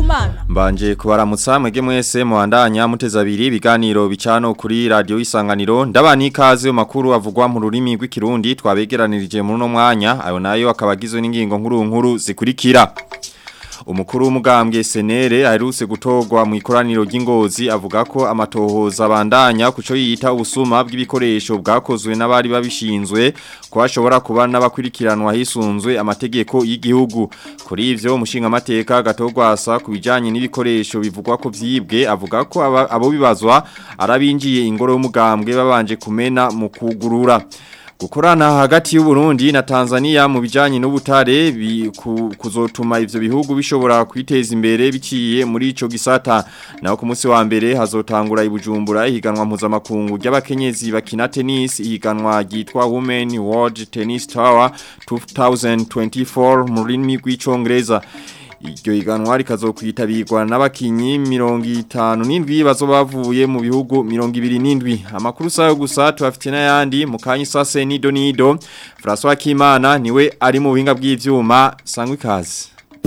Habyarimana. Mbanje kubaramutsa mwege mwese muhandanya muteza abiri ibiganiro bicano kuri radio isanganiro ndabani ikaze mu makuru avugwa mu rurimi rw'ikirundi twabegeranirije muri no mwanya ayo nayo akabagizwe n'ingingo nkuru nkuru zikurikira Umukuru w'umugambwe senere aherutse gutorwa mu ikoraniro ry'ingozi avuga ko amatohoza abandanya kuco yita ubusuma bw'ibikoresho bwakozwe n'abari babishinzwe ko hashobora kuba n'abakurikiranwa hisunzwe amategeko y'igihugu kuri ivyo umushinga amateka gatorwasa ku bijanye n'ibikoresho bivugwa ko vyibwe avuga ko aba- abo bibazwa arabinjiye ingoro y'umugambwe babanje kumena mu kugurura Gukorana hagati y'u Burundi na Tanzania mu bijanye n'ubutare bi- ku- kuzotuma ivyo bihugu bishobora kwiteza imbere biciye muri ico gisata naho ku munsi wa mbere hazotangura ibujumbura ihiganwa mpuzamakungu ry'abakenyezi bakina tennis ihiganwa ryitwa Women World Tennis Tower 2024 mu rurimi rw'icongereza Iryo higanwa rikazokwitabirwa n'abakinyi 57 bazoba bavuye mu bihugu 27 amakuru sayo gusa tubafite n'ayandi mu kanyi sase nido nido François Kimana niwe ari mu buhinga bw'ivyuma sangwa ikaze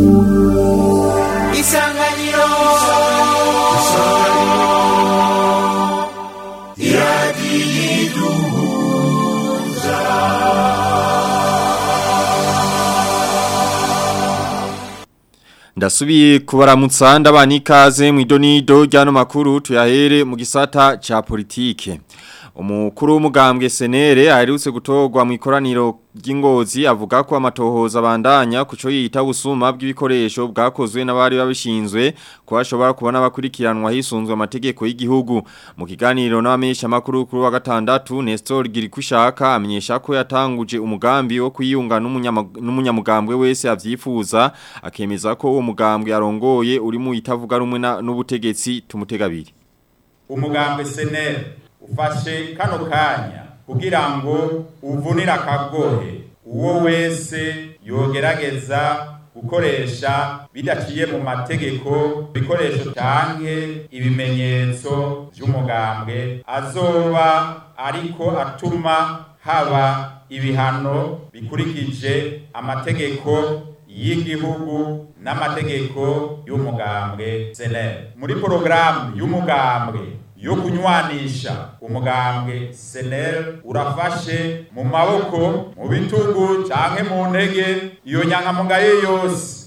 Isanganiro Ndasubiye kubaramutsa ndabana ikaze mu idonido ryano makuru tuyahere mu gisata ca politike. Umukuru w'umugambwe senere aherutse gutorwa mu ikoraniro ry'ingozi avuga ko amatohoza abandanya kuco yita busuma bw'ibikoresho bwakozwe n'abari babishinzwe ko hashobora kubona abakurikiranwa hisunzwe amategeko y'igihugu mu kiganiro n'abamenyesha makuru kuri wa gatandatu Nestor Girikushaka amenyesha ko yatanguje umugambi wo kwiyunga n'umunyama- n'umunyamugambwe wese avyifuza akemeza ko uwo mugambwe arongoye uri mu itavuga rumwe na- n'ubutegetsi tumutegabiri umugambwe seneri ufashe kano kanya kugira ngo uvunire akagohe uwo wese yogerageza gukoresha bidaciye mu mategeko ibikoresho canke ibimenyetso vy'umugambwe azoba ariko atuma haba ibihano bikurikije amategeko y'igihugu n'amategeko y'umugambwe seneri muri porogaramu y'umugambwe yo kunywanisha umugambwe senel urafashe mu maboko mu bitugu canke mu ntege iyo nyankamugayo yose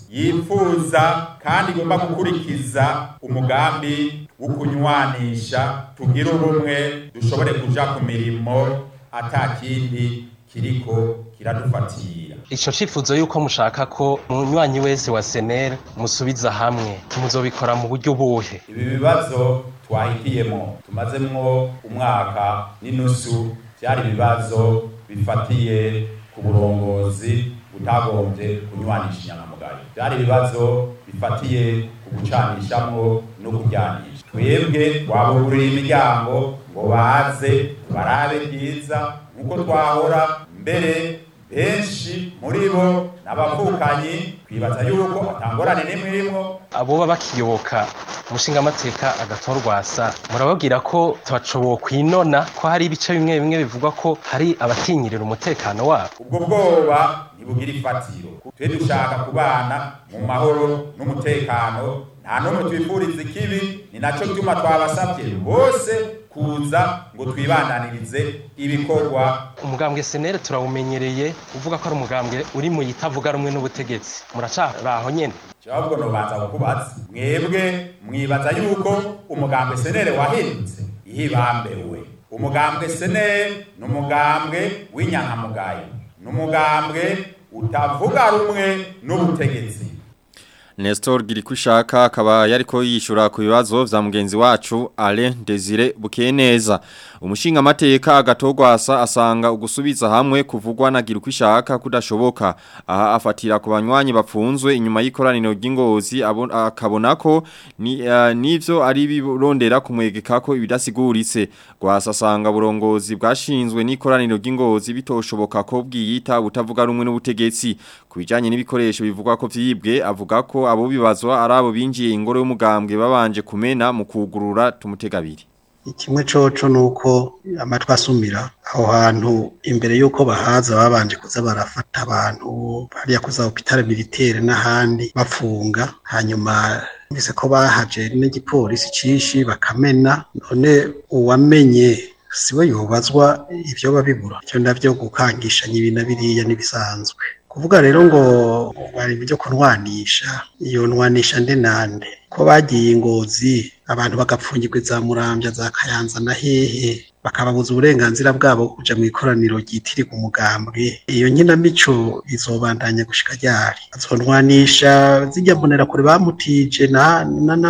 yifuza kandi igomba gukurikiza umugambi wo kunywanisha tugire ubumwe dushobore kuja ku mirimo ata kindi kiriko kiradufatira Ico cifuzo yuko mushaka ko munywanyi wese wa SNL musubiza hamwe muzobikora mu buryo buhe ibi bibazo twahitiyemo tumazemwo umwaka n'inusu byari ibibazo bifatiye ku burongozi butagombye kunywanisha inyangamugayo byari ibibazo bifatiye ku gucanishamwo no kuryanisha twebwe twabuguriye imiryango ngo baze barabe byiza nk'uko twahora mbere benshi muri bo n'abavukanyi twibaza yuko atangorane n'imwe irimwo aboba bakiyoboka umushinga amateka agatorwasa murababwira ko tubacoboye kwinona ko hari ibice bimwe bimwe bivugwa ko hari abatinyirira umutekano wabo ubwo bwoba ntibugira ifatiro twe dushaka kubana mu mahoro n'umutekano nta n'umwe twifuriza ikibi ni nacyo gituma twabasabye bose kuza ngo twibandanirize ibikorwa umugambwe senere turawumenyereye uvuga ko ari umugambwe uri mu yitavuga rumwe n'ubutegetsi muracaraho nyene ahubwo nobanza kukubaza mwebwe mwibaza yuko umugambwe senere wahindutse ihibambewe umugambwe senere ni umugambwe w'inyankamugayo ni umugambwe utavuga rumwe n'ubutegetsi Nestor Girikushaka akaba yariko yishura ku bibazo vya mugenzi wacu Alain Desire Bukeneza umushinga amateka agatogwasa asanga ugusubiza hamwe kuvugwa na Girikushaka kudashoboka aha afatira ku banywanyi bapfunzwe inyuma y'ikoraniro ry'ingozi abo- akabona ko ni uh, nivyo ari birondera kumwegeka ko ibidasiguritse gwasa asanga burongozi bwashinzwe n'ikoraniro ry'ingozi bitoshoboka ko bwiyita butavuga rumwe n'ubutegetsi kubijanye n'ibikoresho bivugwa ko vyibwe avuga ko abo bibazwa ari abo binjiye ingoro y'umugambwe babanje kumena mu kugurura tumutegabiri kimwe coco nuko amatwi asumira aho hantu imbere yuko bahaza babanje kuza barafata abantu hariya kuza hopitale militaire n'ahandi bafunga hanyuma mbese ko bahaje n'igipolisi cishi bakamena none uwamenye siwe yobazwa ivyo babibura icyo navyo gukangishanya ibintu biriya n'ibisanzwe kuvuga rero ngo bari byo kunwanisha iyo nwanisha nde nande ko bagiye ingozi abantu bagapfungirwa za murambya za kayanza na hehe bakababuza uburenganzira bwabo kuja mu ikoraniro ryitirirwa umugambwe iyo nkinamico izobandanya gushika ryari azonwanisha zijya mbonera kure bamutije na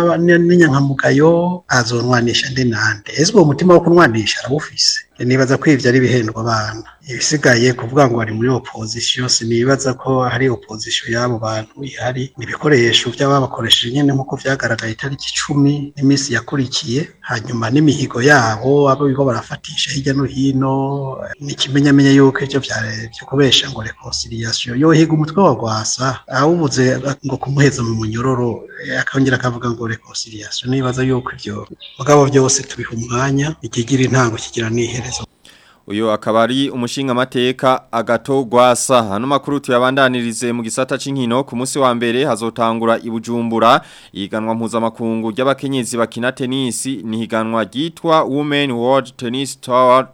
n'inyankamugayo azonwanisha nde nande ese uwo mutima wo kunwanisha arawufise nibaza ko ivyo ari bihendwa abana ibisigaye kuvuga ngo bari muri opposition sinibaza ko hari opposition y'abo bantu ihari n'ibikoresho by'ababakoresheje nyene nk'uko vyagaragaye itariki icumi n'iminsi yakurikiye hanyuma n'imihigo yabo abo bigo barafatisha hirya no hino n'ikimenyamenya yuko ivyo vyo kubesha ngo reconciliation yohiga umutwe wa rwasa awubuze ngo kumuheza mu munyororo akongera akavuga ngo reconciliation nibaza yuko ivyo mugabo vyose tubiha umwanya ikigira intango kigira n'iherezo Uyo akaba ari umushinga mateka agato gwasa hano makuru tuyabandanirize mu gisata c'inkino ku munsi wa mbere hazotangura ibujumbura iganwa mpuza makungu ry'abakenyezi bakina tennis ni higanwa ryitwa Women World Tennis Tour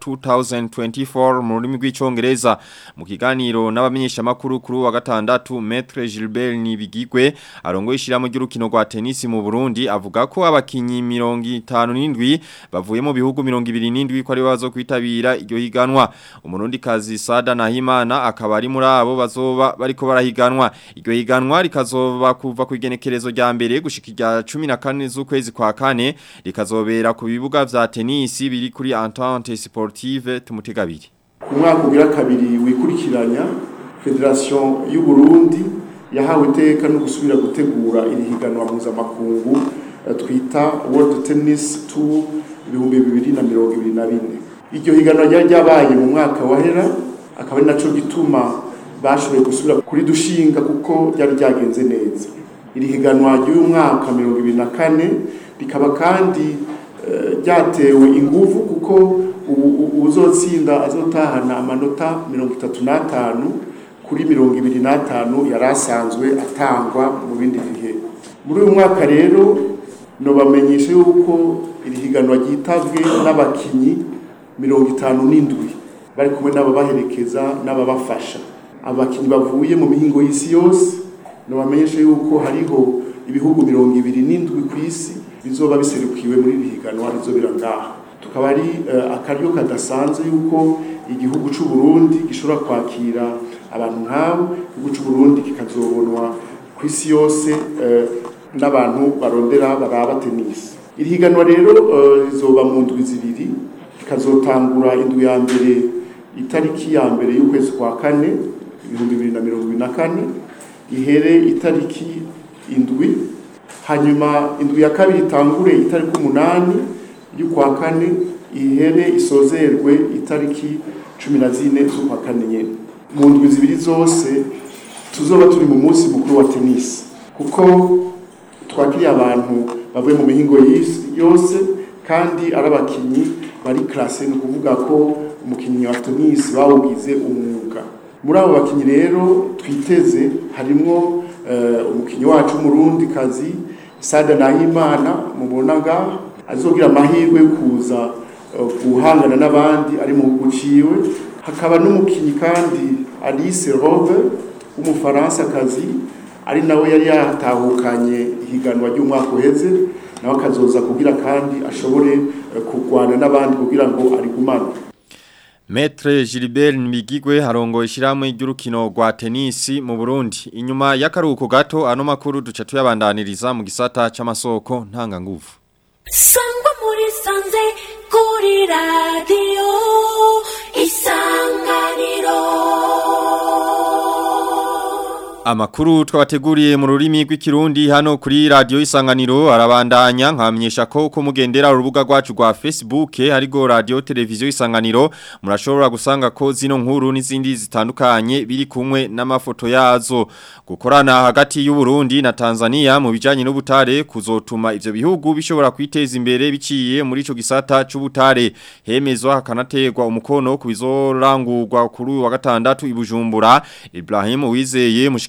2024 mu rurimi rw'icongereza mu kiganiro n'abamenyesha makuru kuri wa gatandatu Maître Gilbert Nibigigwe arongoye ishiramo ry'urukino rwa tennis mu Burundi avuga ko abakinyi 57 bavuye mu bihugu 27 ko ari bazo kwitabira iryo higanwa umurundi kazi Sada Nahimana akaba ari muri abo bazoba bariko barahiganwa iryo higanwa rikazoba kuva ku igenekerezo rya mbere gushika irya 14 z'ukwezi kwa kane rikazobera ku bibuga vya tennis biri kuri Entente Sportive tumutegabiri ku mwaka ugira kabiri wikurikiranya Federation y'u Burundi yahawe iteka no gusubira gutegura iri higanwa mpuzamakungu twita World Tennis Tour 2024 iryo higanwa ryari ryabaye mu mwaka wahera akaba ari naco gituma bashoboye gusubira kuri dushinga kuko ryari ryagenze neza iri higanwa ry'uyu mwaka mirongo ibiri na kane rikaba kandi ryatewe inguvu kuko uzotsinda azotahana amanota mirongo itatu n'atanu kuri mirongo ibiri n'atanu yari asanzwe atangwa mu bindi bihe muri uyu mwaka rero nobamenyesha yuko iri higanwa ryitabwe n'abakinyi mirongo itanu n'indwi bari kumwe n'ababaherekeza n'ababafasha abakinnyi bavuye mu mihingo y'isi yose nabamenyesha yuko hariho ibihugu mirongo ibiri n'indwi ku isi bizoba biserukiwe muri iri higanwa rizobera ngaha tukaba ari akaryo kadasanzwe yuko igihugu c'u Burundi gishobora kwakira abantu nk'abo igihugu c'u Burundi kikazobonwa ku isi yose n'abantu barondera baraba tennis iri higanwa rero rizoba mu ndwi zibiri ikazotangura indwi ya mbere itariki ya mbere y'ukwezi kwa kane ibihumbi bibiri na mirongo ibiri na kane ihere itariki indwi hanyuma indwi ya kabiri itangure itariki umunani y'ukwa kane ihere isozerwe itariki cumi na zine z'ukwa kane nyene mu ndwi zibiri zose tuzoba turi mu munsi mukuru wa tenisi kuko twakiriye abantu bavuye mu mihingo yose kandi ari abakinyi bari classe ni ukuvuga ko umukinnyi wa tennis bawugize umwuga muri abo bakinyi rero twiteze harimwo uh, umukinyi wacu w'umurundi kazi Sada Nahimana mubona ngaha azogira amahirwe yo kuza uh, guhangana n'abandi ari mu guciwe hakaba n'umukinyi kandi Alice Robe w'umufaransa kazi ari nawe yari yatahukanye ihiganwa ry'umwaka uheze nawe akazoza kugira kandi ashobore kurwana n'abandi kugira ngo arigumane Maître Gilbert Nibigigwe harongo ishiramwe ry'urukino rwa tenisi mu Burundi inyuma y'akaruhuko gato ano makuru duca tuyabandaniriza mu gisata c'amasoko ntanga nguvu Sangwa muri sanze kuri radio isanganiro Amakuru twabateguriye mu rurimi rw'ikirundi hano kuri radio isanganiro arabandanya nkamenyesha ko uko mugendera urubuga rwacu rwa Facebook harigo radio televiziyo isanganiro murashobora gusanga ko zino nkuru n'izindi zitandukanye biri kumwe n'amafoto yazo gukorana hagati y'u Burundi na Tanzania mu bijanye n'ubutare kuzotuma ivyo bihugu bishobora kwiteza imbere biciye muri ico gisata c'ubutare hemezwa hakanategwa umukono ku bizorangurwa kuri wa gatandatu ibujumbura Ibrahim Wizeye mushiki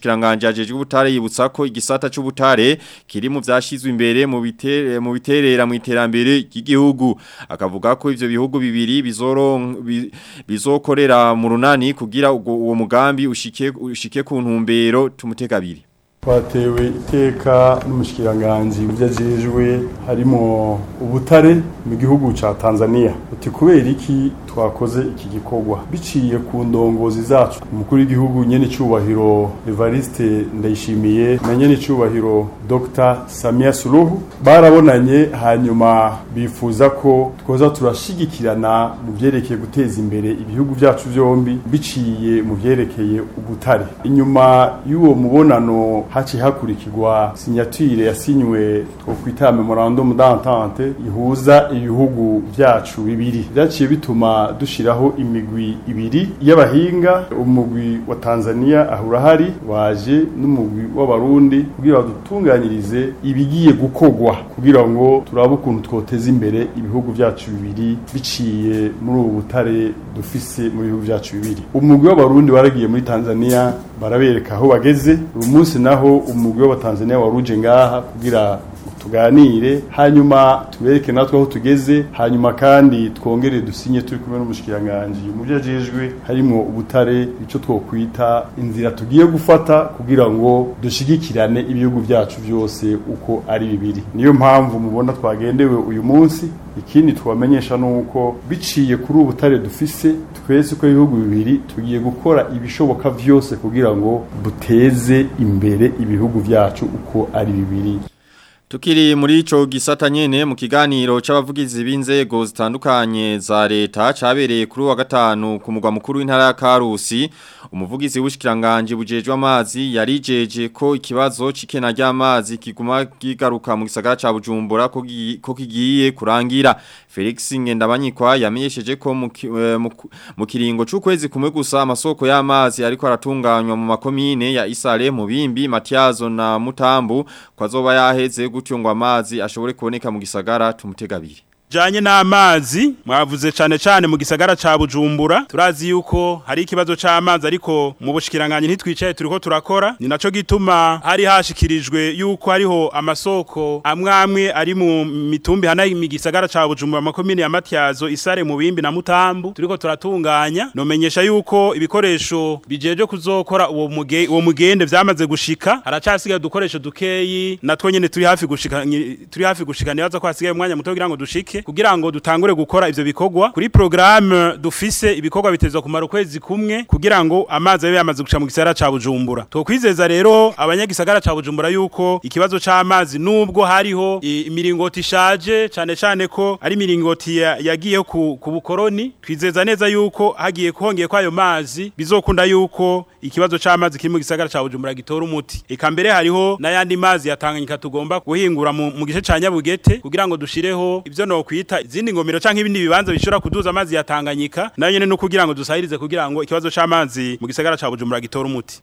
mushikiranganje ajejwe ubutare yibutsa ko igisata c'ubutare kiri mu vyashizwe imbere mu bitere mu biterera mu iterambere ry'igihugu akavuga ko ivyo bihugu bibiri bizoro bi- bizokorera mu runani kugira ubwo- uwo mugambi ushike ushike ku ntumbero tumuteka abiri twatewe iteka n'umushikiranganji mu byo ajejwe harimo ubutare mu gihugu ca Tanzania uti kubera iki twakoze iki gikorwa biciye ku ndongozi zacu umukuru w'igihugu nyene cubahiro Evariste Ndayishimiye na nyene cubahiro Dr Samia Suluhu barabonanye hanyuma bifuza ko twoza turashigikirana mu vyerekeye guteza imbere ibihugu vyacu vyombi biciye mu vyerekeye ubutare inyuma y'uwo mubonano haci hakurikirwa sinyatire yasinywe twokwita memorandum d'entente ihuza ibihugu vyacu bibiri vyaciye bituma dushiraho imigwi ibiri y'abahinga umugwi wa Tanzania ahura hari waje n'umugwi w'abarundi kugira badutunganyirize ibigiye gukogwa kugira ngo turabe ukuntu twoteza imbere ibihugu vyacu bibiri biciye muri ubu butare dufise mu bihugu vyacu bibiri umugwi w'abarundi waragiye muri Tanzania barabereka aho bageze uyu munsi naho umugwi w'abatanzania waruje ngaha kugira tuganire hanyuma tubereke natwe aho tugeze hanyuma kandi twongere dusinye turi kumwe n'umushikiranganji mu byo ajejwe harimo ubutare ico twokwita inzira tugiye gufata kugira ngo dushigikirane ibihugu vyacu vyose uko ari bibiri niyo mpamvu mubona twagendewe uyu munsi ikindi twamenyesha nuko biciye kuri ubu butare dufise twese ko ibihugu bibiri tugiye gukora ibishoboka vyose kugira ngo duteze imbere ibihugu vyacu uko ari bibiri Tukiri muri ico gisata nyene mu kiganiro c'abavugizi b'inzego zitandukanye za leta cabereye kuri wa gatanu ku mugwa mukuru w'intara ya Karusi umuvugizi w'ushikiranganje bujejwe amazi yarijeje ko ikibazo cikena ry'amazi kiguma kigaruka mu gisagara ca Bujumbura ko gi- ko kigiye kurangira Felix Ngendabanyikwa yamenyesheje ko mu ki- eh, mu ku- mu kiringo c'ukwezi kumwe gusa amasoko y'amazi ariko aratunganywa mu makomine ya Isale mu Bimbi Matiazo na Mutambu kwazoba yaheze gutyo ngo amazi ashobore kuboneka mu gisagara tumutegabiri janye n'amazi mwavuze cane cane mu gisagara ca Bujumbura turazi yuko hari ikibazo c'amazi ariko mu bushikiranganje ntitwicaye turiko turakora ni naco gituma hari hashikirijwe yuko hariho amasoko amwe amwe ari mu mitumbi hana mu gisagara ca Bujumbura makomine ya Matyazo Isare mu Bimbi na Mutambu turiko turatunganya nomenyesha yuko ibikoresho bijeje kuzokora uwo muge uwo mugende vyamaze gushika haracasigaye udukoresho dukeyi natwo nyene turi hafi gushika nyi- turi hafi gushika nibaza ko hasigaye umwanya muto kugira ngo dushike kugira ngo dutangure gukora ivyo bikorwa kuri programme dufise ibikorwa bitezwa kumara ukwezi kumwe kugira ngo amazi abe yamaze guca mu gisagara ca Bujumbura twokwizeza rero abanyagisagara ca Bujumbura yuko ikibazo c'amazi nubwo hariho i- imiringoti ishaje cane cane ko ari imiringoti ya- yagiye ku, ku bukoroni twizeza neza yuko hagiye kuhongeye kwayo mazi bizokunda yuko ikibazo c'amazi kiri mu gisagara ca Bujumbura gitora umuti eka mbere hariho n'ayandi mazi yatanganyika tugomba guhingura mu, mu gice ca Nyabugete kugira ngo dushireho ivyo no kwita izindi ngomero canke ibindi bibanza bishobora kuduza amazi yatanganyika nayo nyene no kugira ngo dusahirize kugira ngo ikibazo c'amazi mu gisagara ca Bujumbura gitora umuti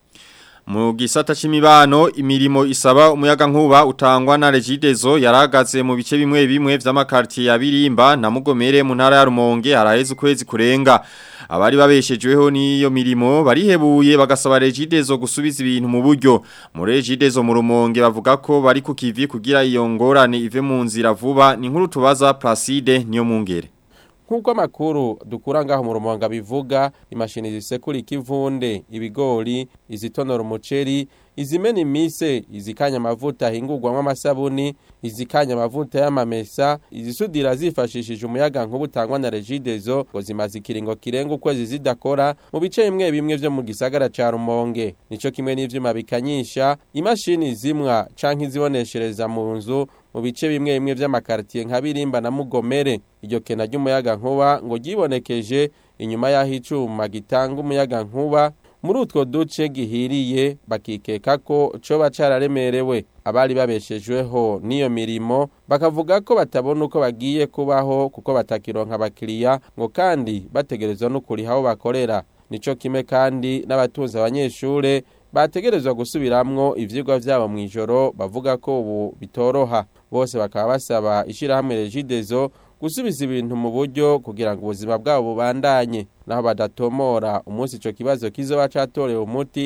Mu gisata c'imibano imirimo isaba umuyaga nkuba utangwa na Regidezo yaragaze mu bice bimwe bimwe vy'amakartier ya Birimba na Mugomere mu ntara ya Rumonge haraheze ukwezi kurenga abari babeshejweho n'iyo mirimo barihebuye bagasaba Regidezo gusubiza ibintu mu buryo mu Regidezo mu Rumonge bavuga ko bari ku kivi kugira iyo ngorane ive mu nzira vuba ni nkuru tubaza Placide niyo mungere nk'uko amakuru dukura ngaho mu rumonga bivuga imashini zisekura ikivunde ibigori izitonora umuceri izimena imise izikanya amavuta ahingurwamo amasabuni izikanya amavuta y'amamesa izisudira zifashishije umuyaga nkuba utangwa na regidezo ngo zimaze ikiringo kirenga ukwezi zidakora mu bice bimwe bimwe vyo mu gisagara ca rumonge nico kimwe n'ivyuma bikanyisha imashini zimwa canke iziboneshereza mu nzu mu bice bimwe bimwe vy'amakartier nka Birimba na Mugomere iryo kena ry'umuyaga nkuba ngo ryibonekeje inyuma y'aho icuma gitanga umuyaga nkuba muri utwo duce gihiriye bakikeka ko coba cararemerewe abari babeshejweho n'iyo mirimo bakavuga ko batabona uko bagiye kubaho kuko batakironka abakiriya ngo kandi bategerezwa no kuriha aho bakorera nico kimwe kandi n'abatunze abanyeshure bategerezwa gusubiramwo ivyigwa vyabo mw'ijoro bavuga ko ubu bitoroha bose bakaba basaba ishirahamwe regidezo gusubiza ibintu mu buryo kugira ngo ubuzima bwabo bubandanye naho badatomora umunsi ico kibazo kizoba catorewe umuti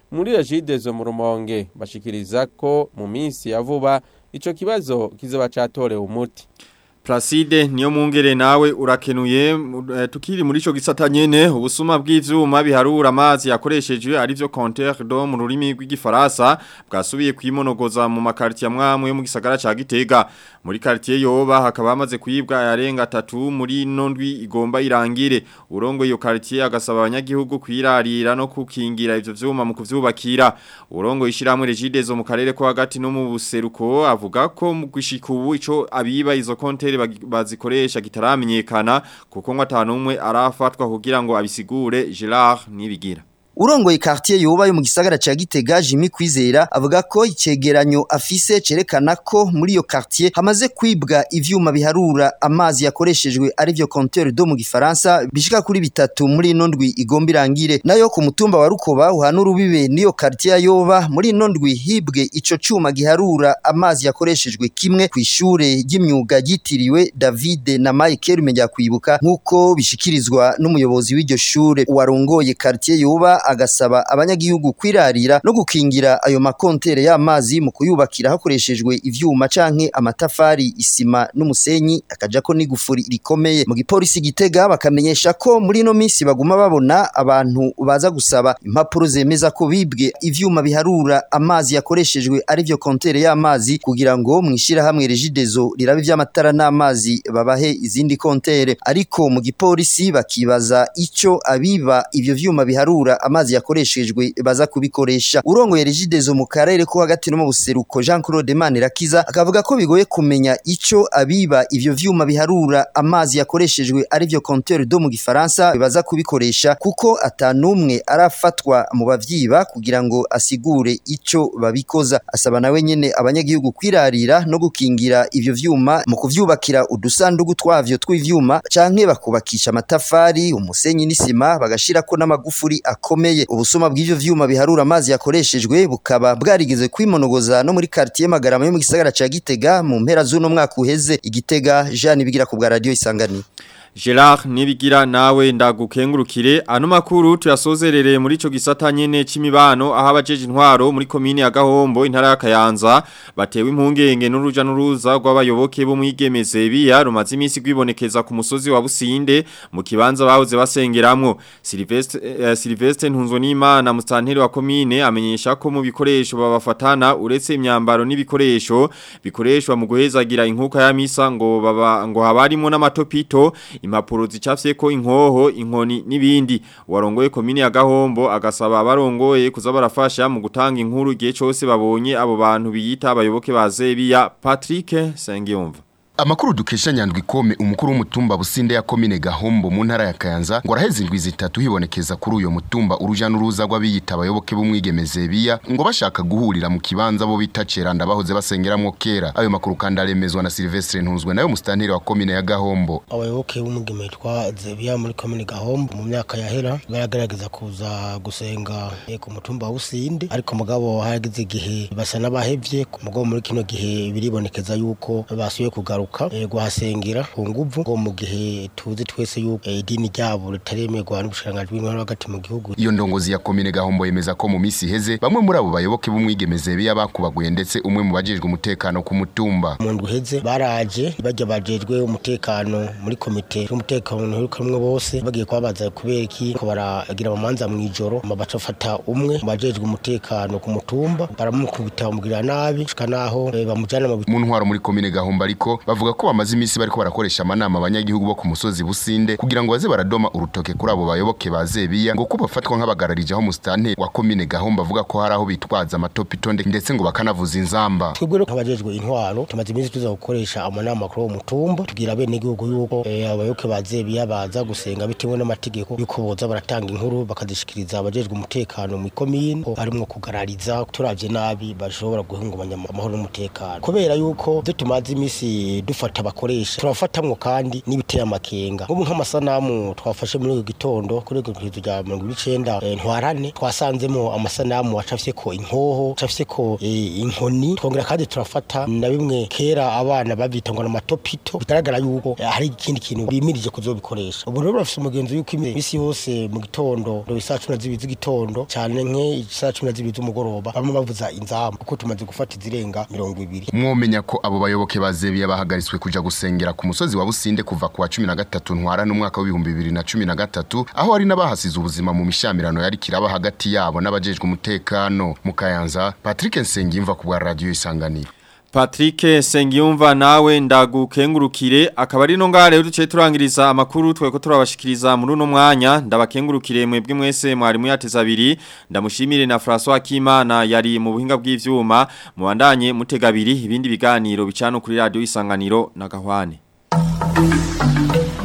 muri Regidezo mu Rumonge bashikiriza ko mu minsi ya vuba ico kibazo kizoba catorewe umuti Placide niyo mungere nawe urakenuye uh, tukiri muri ico gisata nyene ubusuma bw'ivyuma biharura amazi yakoreshejwe ari byo compteur d'eau mu rurimi rw'igifaransa bwasubiye kwimonogoza mu makarti ya mwamwe mu gisagara ca Gitega muri quartier yoba hakaba hamaze kuyibwa yarenga 3 muri nondwi igomba irangire urongo iyo quartier agasaba abanyagihugu kwirarira no kukingira ivyo vyuma mu kuvyubakira urongo ishiramwe regidezo mu karere ko hagati no mu buseruko avuga ko mu gushika ubu ico abiba izo compteur bazikoresha kitaramenyekana kuko ngo atanumwe arafatwa kugira ngo abisigure Gerard nibigira Urongoye quartier yoba yo mu gisagara ca Gitega Jimmy Kwizera avuga ko icegeranyo afise cerekana ko muri iyo quartier hamaze kwibwa ivyuma biharura amazi yakoreshejwe ari byo compteur d'eau mu gifaransa bishika kuri bitatu muri nondwi igomba irangire nayo ku mutumba wa Rukoba uhanura ubibe niyo quartier yoba muri nondwi hibwe ico cuma giharura amazi yakoreshejwe kimwe ku ishure ry'imyuga yitiriwe David na Michael Menya kwibuka nkuko bishikirizwa n'umuyobozi w'iryo shure warongoye quartier yoba agasaba abanyagihugu kwirarira no gukingira ayo makontere y'amazi mu kuyubakira hakoreshejwe ivyuma canke amatafari isima n'umusenyi akajako n'igufuri rikomeye mu gipolisi gitega bakamenyesha ko muri no minsi baguma babona abantu baza gusaba impapuro zemeza ko bibwe ivyuma biharura amazi yakoreshejwe ari byo kontere y'amazi kugira ngo mwishira hamwe regidezo rirabe vy'amatara n'amazi babahe izindi kontere ariko mu gipolisi bakibaza ico abiba ivyo vyuma biharura amazi yakoreshejwe baza kubikoresha urongoye regidezo mu karere ko hagati no mu buseruko Jean Claude Manirakiza akavuga ko bigoye kumenya ico abiba ivyo vyuma biharura amazi yakoreshejwe ari byo compteur d'eau mu gifaransa baza kubikoresha kuko atanumwe arafatwa mu bavyiba kugira ngo asigure ico babikoza asaba nawe nyene abanyagihugu kwirarira no gukingira ivyo vyuma mu kuvyubakira udusandugu twavyo tw'ivyuma canke bakubakisha amatafari umusenyi n'isima bagashirako n'amagufuri akomeye ubusuma bw'ivyo vyuma biharura amazi yakoreshejwe bukaba bwarigeze kwimonogoza no muri quartier Magarama yo mu gisagara ca Gitega mu mpera z'uno mwaka uheze igitega Jean bigira ku bwa radio isangani Gerard nibigira nawe ndagukengurukire ano makuru tuyasozerere muri ico gisata nyene c'imibano aho abajeje intwaro muri komine ya Gahombo intara ya Kayanza batewe impungenge n'uruja n'uruza rw'abayoboke bo mwigemeze biya rumaze imisi gwibonekeza ku musozi wa Businde mu kibanza bahoze basengeramwo Sylvestre eh, Sylvestre Ntunzo n'Imana mustanteri wa komine amenyesha ko mu bikoresho babafatana uretse imyambaro n'ibikoresho bikoreshwa mu guhezagira inkuka ya misa ngo baba ngo habarimo n'amatopito impapuro zicafye ko inkoho inkoni n'ibindi warongoye komine ya Gahombo agasaba abarongoye kuza barafasha mu gutanga inkuru gihe cyose babonye abo bantu biyita abayoboke ba Zebiya Patrick Sengiyumva Amakuru dukesha nyandwi kome umukuru w'umutumba businde ya komine Gahombo mu ntara ya Kayanza ngo araheze indwi zitatu hibonekeza kuri uyo mutumba uruja n'uruza rw'abiyita abayoboke b'umwigemeze biya ngo bashaka guhurira mu kibanza bo bita Ceranda bahoze basengeramwo kera ayo makuru kandi aremezwa na Silvestre Ntunzwe nayo mustanteri wa komine ya Gahombo abayoboke b'umwigeme twa Zebiya muri komine Gahombo mu myaka yahera baragaragaza kuza gusenga ku mutumba wa Businde ariko mugabo hageze igihe basa n'abahevye mugabo muri kino gihe biribonekeza yuko basuye kugaruka kugaruka guhasengera ku nguvu ngo mu gihe tuzi twese yuko idini ryabo ritaremerwa n'ubushikiranganji bw'intwaro hagati mu gihugu iyo ndongozi ya komine Gahombo yemeza ko mu misi iheze bamwe muri abo bayoboke b'umwigemeze biya bakubaguye ndetse umwe mu bajejwe umutekano ku mutumba mu ndwi iheze baraje bajya bajejwe umutekano muri komite y'umutekano ntirukamwe bose bagiye kubabaza kubera iki ko baragira amanza mu ijoro baca bafata umwe mu bajejwe umutekano ku mutumba baramukubita bamugirira nabi shika naho bamujana mu ntwaro muri komine Gahombo ariko bavuga ko bamaze imisi bariko barakoresha amanama abanyagihugu bo ku musozi businde kugira ngo baze baradoma urutoke kuri abo bayoboke bazebiya ngo ko bafatwa nk'abagararije aho mustante wa komine Gahombo avuga ko hari aho bitwaza amatopito ndetse ngo bakanavuza inzamba twebwe nk'abajejwe intwaro tumaze imisi tuza gukoresha amanama kuri uwo mutumba tugira bene igihugu yuko abayoboke bazebiya baza gusenga bitewe n'amategeko yuko boza baratanga inkuru bakazishikiriza abajejwe umutekano mu komine ko harimwo kugarariza turavye nabi bashobora guhungabanya amahoro n'umutekano kubera yuko byo tumaze imisi eh, dufata abakoresha turafatamwo kandi n'ibiteye amakenga nk'ubu nk'amasanamu twafashe muri uyu gitondo kuri urwo rwizo rya mirongo n'icenda eh, ntwarane twasanzemo amasanamu acafyeko inkoho acafyeko eh, inkoni twongera kandi turafata na bimwe kera abana bavyita ngo n'amatopito bigaragara yuko eh, hari ikindi kintu bimirije kuzobikoresha ubu rero bafise umugenzo yuko imisi yose mu gitondo ndo isaa cumi na zibiri z'igitondo cane nke isaa cumi na zibiri z'umugoroba bamwe bavuza inzamu kuko tumaze gufata izirenga mirongo ibiri mwomenya ko abo bayoboke ba zebiya bahagaritswe kuja gusengera ku musozi wa businde kuva ku wa cumi na gatatu ntwara n'umwaka w'ibihumbi bibiri na cumi na gatatu aho hari n'abahasize ubuzima mu mishamirano yari kiraba hagati yabo n'abajejwe umutekano mu kayanza patrick nsengiyumva ku bwa radiyo isanganiro Patrick Sengiyumva nawe ndagukengurukire akaba ari no ngare duce turangiriza amakuru tweko turabashikiriza muri uno mwanya ndabakengurukire mwebwe mwese mwari muyateza abiri ndamushimire na François Kimana yari mu buhinga bw'ivyuma mubandanye mutega abiri ibindi biganiro bicano kuri radio isanganiro na gahwane